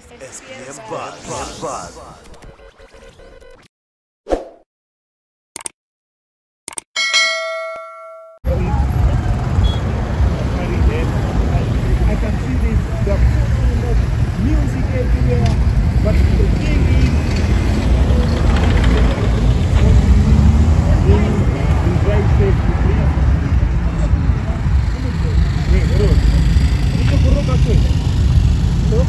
SPM Buzz. Buzz. I can see this the music everywhere, but the thing is, you drive safely, please. Hey, bro. Ito kuruka tu. Hello?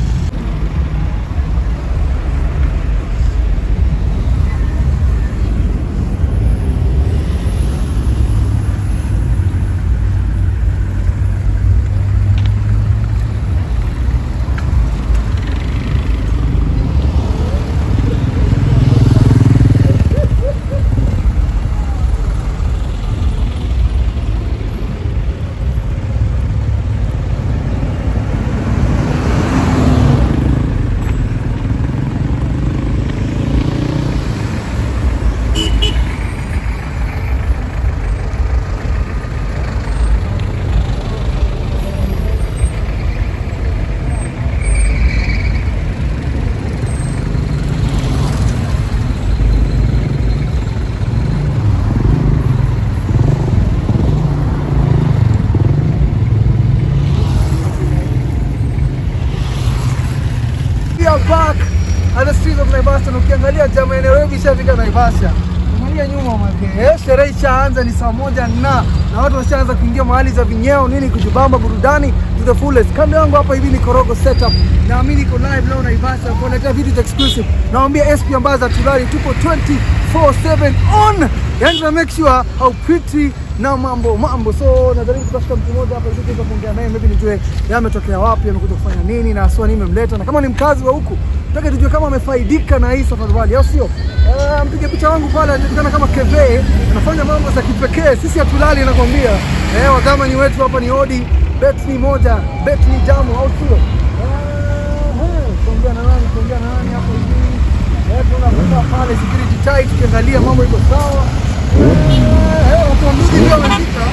We are back at the streets of Naivasha na ukiangalia jamaa ya Nairobi ishafika Naivasha. Angalia nyuma make. Eh, sherehe ishaanza ni saa moja na na watu washaanza kuingia mahali za vinyeo nini kujibamba burudani to the fullest. Kando yangu hapa hivi ni Korogo setup. Naamini iko live leo Naivasha kuletea vitu exclusive. Naambia SP ambazo tulali tupo 24/7 on. Yani tuna make sure how pretty na mambo mambo. So najaribu kutafuta mtu mmoja hapa ili tuweze kuongea naye, maybe nijue yeye ametokea wapi, amekuja kufanya nini na haswa nini imemleta, na kama ni mkazi wa huku nataka tujue kama amefaidika na hii Safari Rally au sio. Uh, mpiga picha wangu pale anajulikana kama Keve, anafanya mambo za kipekee, sisi hatulali, nakwambia. Eh, wadhamini wetu hapa ni Odi, bet ni moja, bet ni jamu, au sio? Eh, tuongea na nani, tuongea na nani hapo hivi. Eh, tunakuta pale security tight, tukiangalia mambo iko sawa. Eh, eh, watu wa mjini ndio wamefika.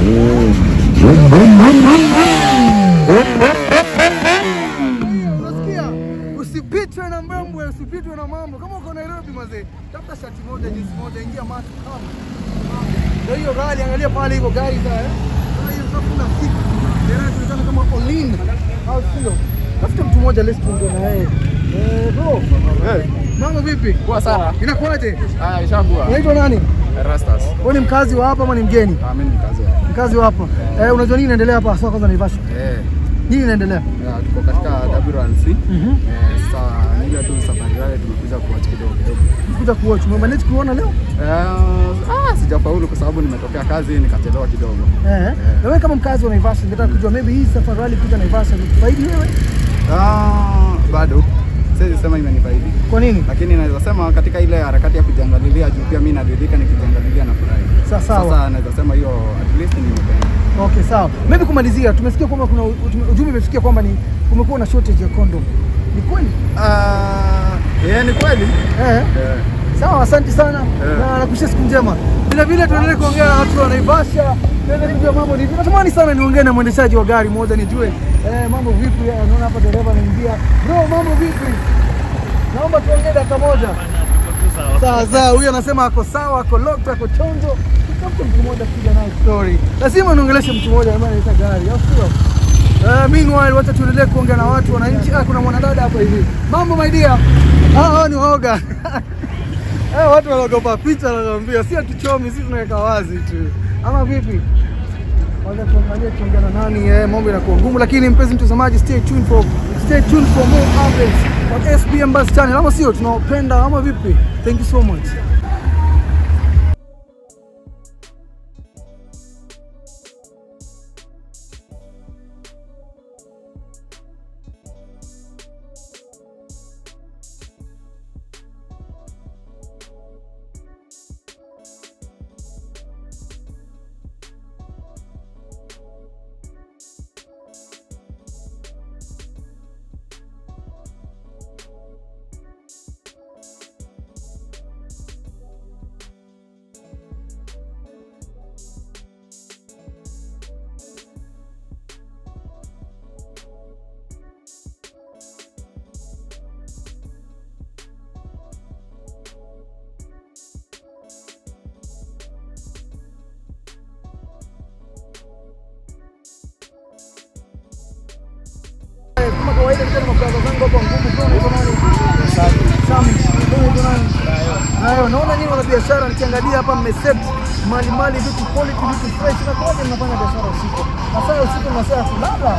Unasikia? Usipitwe na mambo, usipitwe na mambo. Kama uko Nairobi mazee, tafuta shati moja, jinsi moja, ingia matu kama. Ndio hiyo gari, angalia pale hivyo gari za eh. Sasa hiyo sasa kuna siku. Gari inaonekana kama Olin. Au sio? Tafuta mtu mmoja let's tuongee na yeye. Eh, bro. Mambo vipi? Poa sana. Inakuaje? Ah, ishakuwa. Unaitwa nani? Rastas. Wewe ni mkazi wa hapa ama ni mgeni? Ah, mimi ni kazi ya. Mkazi wa hapa. Eh, unajua nini inaendelea hapa? Sasa kwanza Naivasha. Eh, Nini inaendelea? ya, tuko katika WRC. Mhm. Eh, sasa ni ile tu safari yale tumekuja kuwatch kidogo kidogo. Kuja kuwatch. Umemanage kuona leo? Eh, ah, sijafaulu kwa sababu nimetokea kazi nikachelewa kidogo. Eh. Na wewe kama mkazi wa Naivasha, ningetaka kujua maybe hii safari rally kuja Naivasha ni faidi wewe? Ah, bado siwezi sema imenifaidi. Kwa nini? Lakini naweza sema katika ile harakati ya kujiangalilia juu pia mimi naridhika nikijiangalilia na furahi. Sawa, sawa. Sasa naweza sema hiyo at least nimependa. Okay, sawa. Maybe kumalizia, tumesikia kwamba kuna utume- ujumbe umefikia kwamba ni kumekuwa na shortage ya condom. Ni kweli? Ah, eh, ni kweli. Eh. Eh. Sawa, asante sana Eh. na nakushia siku njema. Vile vile tuendelee kuongea na watu wa Naivasha, tuendelee kujua mambo ni vipi. Natamani sana niongee na mwendeshaji wa gari moja nijue eh, mambo vipi. Eh, Naona hapa dereva anaingia. Bro, mambo vipi? Naomba tuongee dakika moja. Sawa sawa, huyu anasema ako sawa, ako locked, ako chonjo. Tutafuta mtu mmoja kupiga naye story. Lazima niongeleshe mtu mmoja ambaye anaita gari, au sio? Uh, meanwhile wacha tuendelee kuongea na watu wananchi. Ah, kuna mwanadada hapa hivi. Mambo my dear. Ah, hao ni waoga. Eh, watu wanaogopa picha nakwambia, si hatuchomi, sisi tunaweka wazi tu. Ama vipi? Wacha tuangalie tuongea na nani, eh, mambo inakuwa ngumu, lakini mpenzi mtazamaji, stay tuned for stay tuned for more updates on SPM Buzz channel. Ama sio, tunawapenda ama vipi? Thank you so much. kawaida nikiwa na mabrother zangu hapa ngumu kwa unaitwa nani? Sami. Kwa unaitwa nani? Hayo, naona nyinyi wana biashara nikiangalia hapa mmeset mali mali vitu quality vitu fresh na kwaje mnafanya biashara usiku? Masaa usiku ni masaa ya kulala.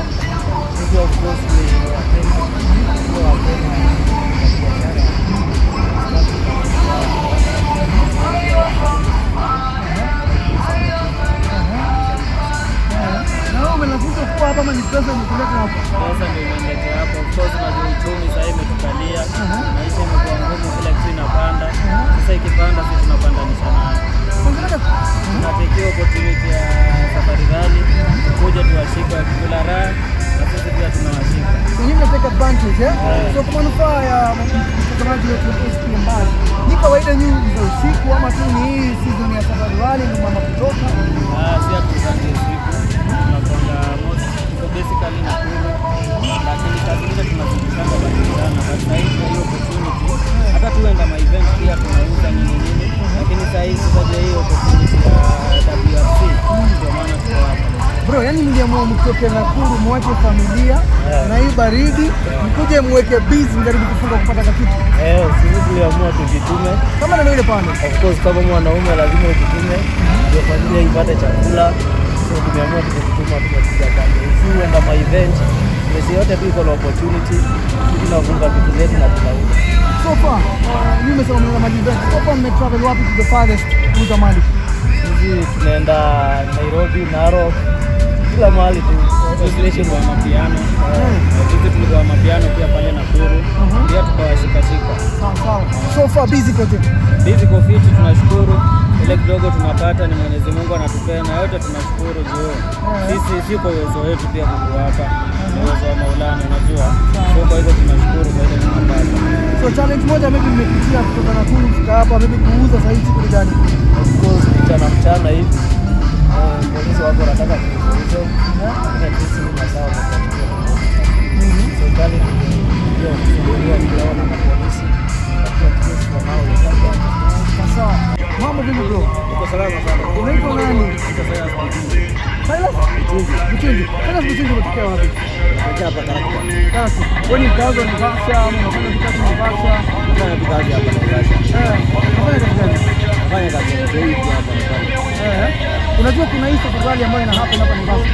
Na wewe umelazimisha kuwa hapa ama ni pesa imekuleta hapa? Sasa ndio imeniletea hapo. Of course unajua uchumi sasa hivi imetukalia. Maisha imekuwa ngumu, kila kitu inapanda. Sasa ikipanda sisi tunapandanisha nayo. Ongeleka. Tunatekea opportunity ya safari rally, kuja tuwashike wakikula raha na sisi pia tunawashika. So nyinyi mnateka advantage eh? So kwa manufaa ya mtazamaji wetu wa SK Mbali, ni kawaida nyinyi za usiku ama tu ni hii season ya safari rally ndio mama kutoka? Ah, si hatuzangi usiku. Tunakwenda most tuko basically Nakuru. Lakini saa zingine tunazungukanga Barikiana. But saa hii tuna hiyo opportunity. Hata tuenda ma event pia tunauza nini nini. Lakini saa hii sasa hii opportunity ya WRC ndio maana tuko hapa. Bro, yani mliamua mtoke Nakuru mwache familia na hii baridi mkuje mweke busy mjaribu kufunga kupata kakitu. Eh, sisi tuliamua tujitume. Kama ndio ile pande. Of course kama mwanaume lazima ujitume ndio familia ipate chakula. So tumeamua tukijituma tumekuja pale. Si uenda ma event. Mesi yote tu iko na opportunity. Sisi tunafunga vitu zetu na tunauza. So far, uh, mimi nimesema mnaenda mali event. So far mme travel wapi to the farthest kuuza mali? Sisi tunaenda Nairobi, Narok, kila mahali tu. Sisi kwa mapiano. Sisi tulikuwa mapiano pia pale Nakuru. Pia tukawashikashika. Sawa sawa. So far busy kote. Hizi kofiti tunashukuru, ile kidogo tunapata ni Mwenyezi Mungu anatupea, na yote tunashukuru juu sisi si kwa uwezo wetu, pia Mungu hapa ni uwezo wa Maulana, unajua. So kwa hivyo tunashukuru kwa ile tunapata. So challenge moja maybe mmepitia kutoka Nakuru kufika hapa maybe kuuza sasa hivi kitu gani? Of course mchana mchana hivi eh, polisi wako wanataka kuuza lakini sisi ni masawa kwa So challenge ndio kusumbuliwa kidogo na polisi, lakini sisi tunao ile Sawa. Mambo vipi bro? Uko salama sana. Unaitwa nani? Uko salama sana. Silas? Butungi. Silas Butungi unatokea wapi? Uko hapa karibu. Kasi. Wewe ni mkazi wa Naivasha ama unafanya kazi Naivasha? Nafanya tu kazi hapa Naivasha. Eh, unafanya kazi gani? Nafanya kazi ya zaidi hapa Naivasha. Eh. Unajua kuna hii safari ambayo ina happen hapa Naivasha.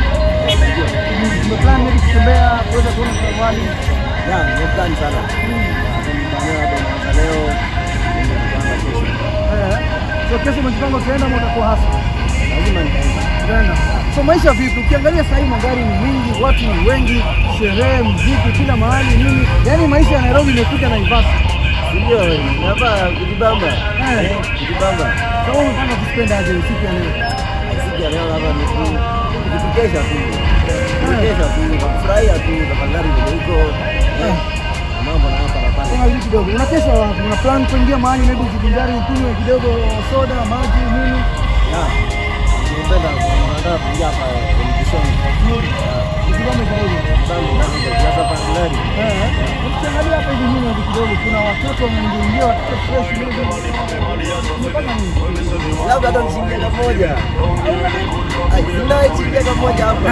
Tumeplan maybe kutembea kuweza kuona safari. Ya, nimeplan sana. Nimepania hapa naanza leo. Nimepanga kesho. Eh. So kesho umejipanga utaenda ama utakuwa hasa? Lazima nitaenda. Utaenda. So maisha vipi? Ukiangalia sasa hivi magari ni mingi, watu ni wengi, sherehe, muziki kila mahali nini? Yaani maisha ya Nairobi imekuja Naivasha. Ndio, hapa kujibamba. Eh. Kujibamba. Sasa wewe unapanga kuspenda aje usiku ya leo? Siku ya leo hapa ni tu kujikesha tu. Kujikesha tu, kufurahia tu tafadhali vile iko. Eh. Mambo na hapa na pale. Kama hivi kidogo. Unakesha wapi? Una plan kuingia mahali maybe ujivinjari ukunywe kidogo soda, maji, nini? Ya. Nimependa nataka kuingia hapa televisheni. Usibame zaidi. Bambo na hapa tafadhali. Eh. Ukiangalia hapa hivi nyuma hivi kidogo kuna watoto wameingia watoto fresh maybe. Umepanga nini? labda hata mshindia kamoja sinaichingia kamoja hapa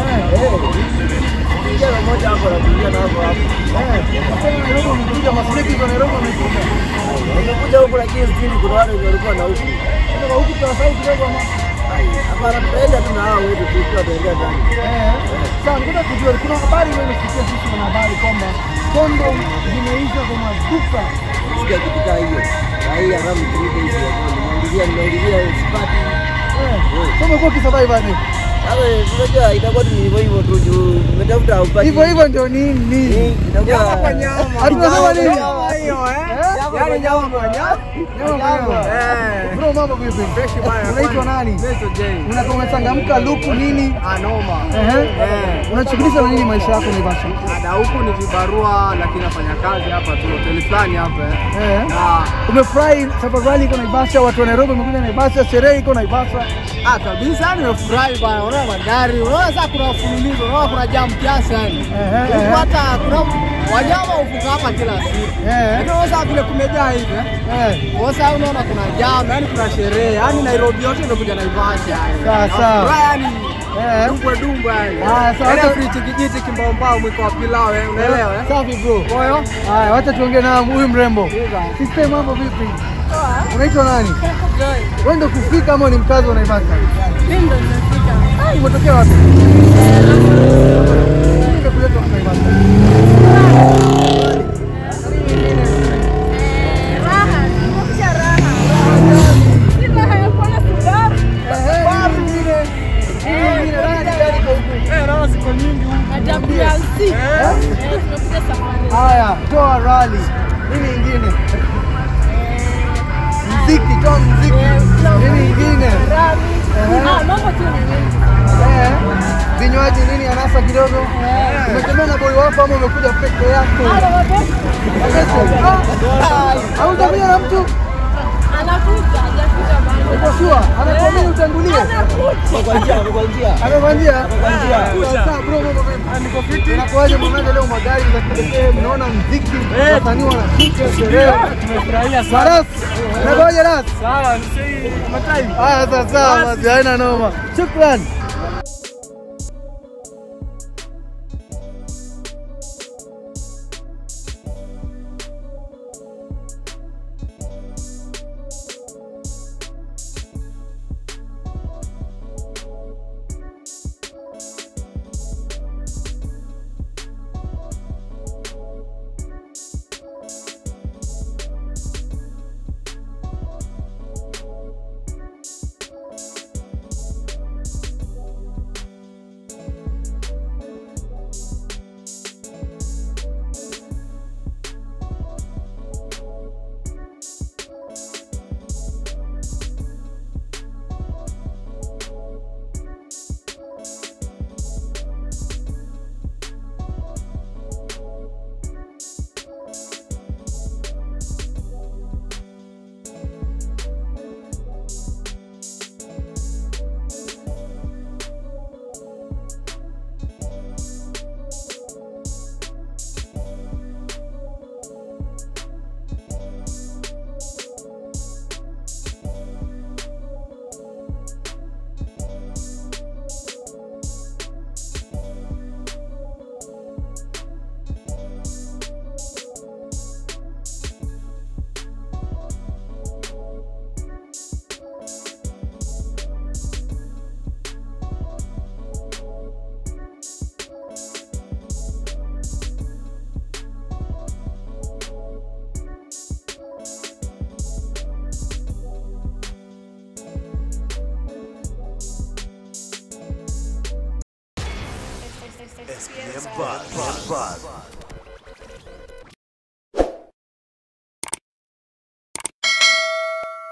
chingia kamoja hapo nakuingia na hapo hapo Nairobi wamekuja, masleki za Nairobi wamekuja. nimekuja huku lakini stili kuna wale walikuwa na huku Kutoka huku tunasahau kidogo ama hapana tutaenda tu na hao wetu tukiwa tunaingia ndani Sawa, nikuta kujua kuna habari wewe umesikia sisi kuna habari kwamba kondom zimeisha kwa maduka. sikia kitu kaa hiyo na hii haramu kuliko hizi ya kweli nimeulizia nimeulizia sipati Eh. So umekuwa ukisurvive aje? sasa unajua itakuwa tu ni hivyo hivyo tu juu umetafuta upati Hivyo hivyo ndio nini? itakuwa Hatunasema nini? hiyo eh. Nyama Yaani nyama kwa nyama. Nyama kwa nyama. Eh. Bro, mambo vipi? Fresh bana. Unaitwa nani? Naitwa Jay. Unakuwa umechangamka luku nini? Anoma. Ehe. Eh. Unashughulisha na nini maisha yako Naivasha? Ada huku ni vibarua lakini nafanya kazi hapa tu hoteli fulani hapa eh. Eh. Na Umefurahi safari rally iko Naivasha, watu wa Nairobi wamekuja Naivasha, sherehe iko Naivasha. ah kabisa nimefurahi bana. Unaona magari, unaona sasa kuna mfululizo, unaona kuna jam kiasi yani. Ehe, ehe. Ukipata kuna wanyama hufuka hapa kila siku. Eh. Lakini sasa vile kumejaa hivi eh. Eh. Sasa unaona kuna jam, yani kuna sherehe, yani Nairobi yote imekuja Naivasha yani. Sawa, sawa. Furaha yani Eh. Dumbwe dumbwe yani. Haya, sawa. Yaani afiti kijiti kimbaombao mwiko wa pilau eh, unaelewa eh? Safi bro. Moyo? Haya, wacha tuongee na huyu mrembo. Sister, mambo vipi? Unaitwa nani? Wewe ndio kufika ama ni mkazi wa Naivasha? Ah, umetokea wapi? Nimekuleta hapa Naivasha. Ehe, hii nyingine. Hii nyingine, nani gani kwa huku? Eh, naona siku nyingi huku. Haya, toa rali. Nini ingine? Mziki, toa mziki. Nini ingine? Eh, Vinywaji nini anasa kidogo? Umetembea na boy wako ama umekuja peke yako? Ah, Haujamia na mtu? Uko sure? Anakuamini utangulie? Amekwambia? Sasa bro, mambo vipi? Inakuwaje mwanangu leo magari za kipekee, mnaona mziki, wasanii wanapika sherehe. Tumefurahia sana. Maras, inakuwaje Ras? Sawa, msei matai. Haya sasa, basi haina noma. Shukran. SPM Buzz. Buzz.